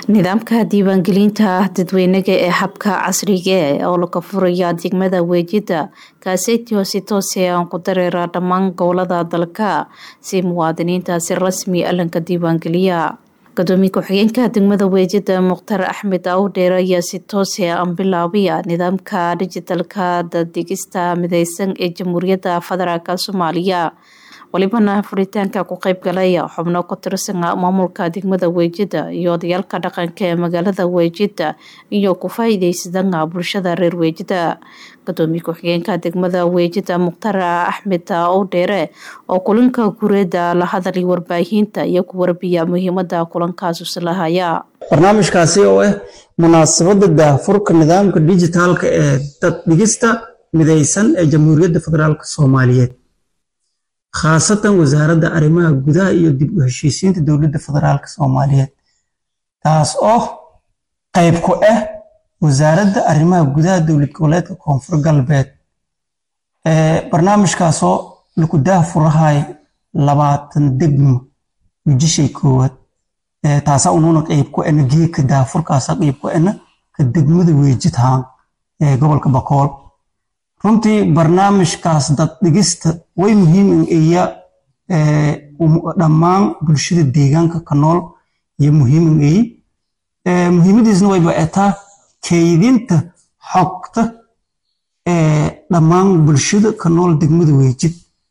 nidaamka diiwaangelinta dadweynaga ee habka casriga oo laga furaya degmada weejida kaaseetio si toose aan ku dareera dhammaan gobolada dalka si muwaadiniinta si rasmi alanka diiwaangeliya gudoomiye ku-xigeenka degmada weejida mukhtar axmed awdheer ayaa si toose aan bilaabaya nidaamka dijitalka dadigista mideysan ee jamhuuriyadda federaalk soomaaliya walibana furitaanka ku qeyb galaya xubno ku tirsan maamulka degmada weejida iyo odayaalka dhaqanka ee magaalada weejida iyo ku faa-iideysadana bulshada reer weejida gudoomiye ku-xigeenka degmada weejida mukhtar axmed owdheere oo kulanka gureeda la hadalay warbaahinta iyo ku warbiya muhiimada kulankaas uslahaya barnaamijkaasi oo ah munaasabada daahfurka nidaamka dijitaalka ee daddhigista mideysan ee jamhuuriyadda federaalk soomaaliyeed khaasatan wasaaradda arrimaha gudaha iyo dib u heshiisiinta dowladda federaalk soomaaliyeed taas oo qayb ku ah wasaaradda arrimaha gudaha dowlad goboleedka koonfur galbeed barnaamijkaasoo laku daahfurahay labaatan degmo wijishay koowaad taasa unuuna qayb ku ana geedka daahfurkaasa qayb ku ana ka degmada weejidhaan ee gobolka bakool runtii barnaamijkaas daddhigista way muhiim iya dhammaan bulshada deegaanka ka nool iyo muhiimin iyi muhiimadiisna wayba etaa kaydinta xogta dhammaan bulshada ka nool degmada weejid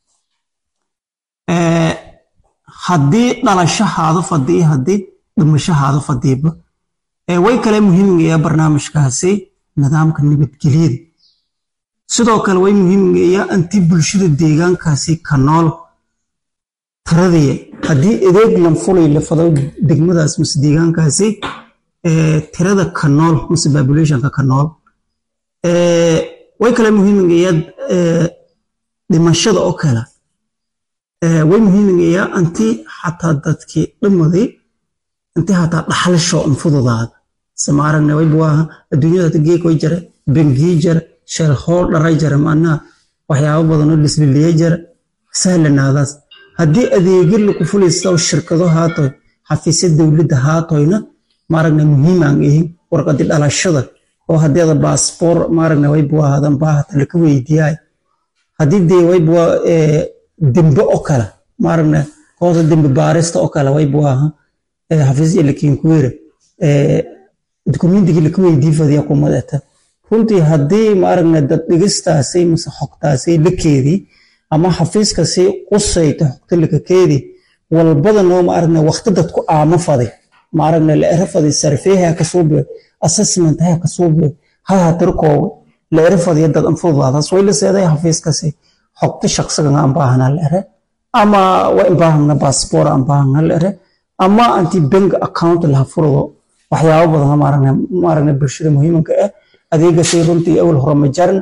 haddii dhalashahaado fadii haddii dhimashahaado fadiiba way kale muhiimin iya barnaamijkaasi nidaamka nabadgelyada sidoo kale way muhiimaya intii bulshada deegaankaasi ka nool tiradaya haddii adeeg lanfulay la fado degmadaas mase deegaankaasi tirada ka nool mase populationka ka nool way kale muhiimaya dhimashada oo kale way muhiimaya intii xataa dadkii dhimaday intii xataa dhaxlasho infududaada samaaragna waybuwaaha adduunyada geek way jara bengii jara shalhool dharay jara macnaha waxyaabo badanoo lisbiliya jara sahlanaadaas haddii adeegyo laku fulaysa shirkado haatoy xafiisya dowladda haatoyna maaragna muhiimaan ihin warqadi dhalashada oo hadeeda baasboor maaragna waybuwaahadan baahata laka weydiyaay haddii dee waybuwa dembe oo kale maaragna kooda dembe baarista oo kale waybuwaaha xafiisya lakinkuwera dukumentigii laka weydii fadiya kumadata runtii haddii maaragna daddhigistaasi mase xogtaasi la keedii ama xafiiskasi qusayta xogta lakakeedii walbadanoo maaragna waqti dadku aamo faday maaragna la era faday sarfeeha kasuubiyo assessment ha kasuubiyo haha tirkooga la era fadiyo dad anfududaadaas way la seeday xafiiskasi xogta shaqsigan aan baahana la ere ama waa in baahana baasboor aan baahana la ere ama anti bank account laha furdo waxyaabo badan maaragna maaragna bulshada muhiimanka ah adeegasay runtii awal hore ma jaran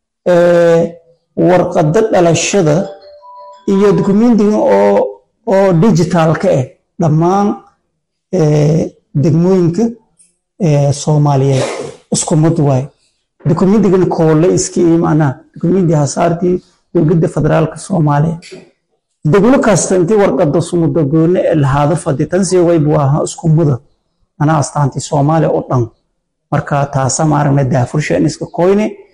warqada dhalashada iyo dokumentiga oo oo digitalka ah dhammaan degmooyinka soomaaliyeed isku mid waay dokumentigana koole iska ii macnaha dokumenti hasaartii dowladda federaalka soomaaliya degmo kasta intii warqada sumuda goone ee lahaado fadi tansi waybu ahaa isku muda anaa astaantii soomaaliya oo dhan marka taasa maaragna daafursha in iska koyne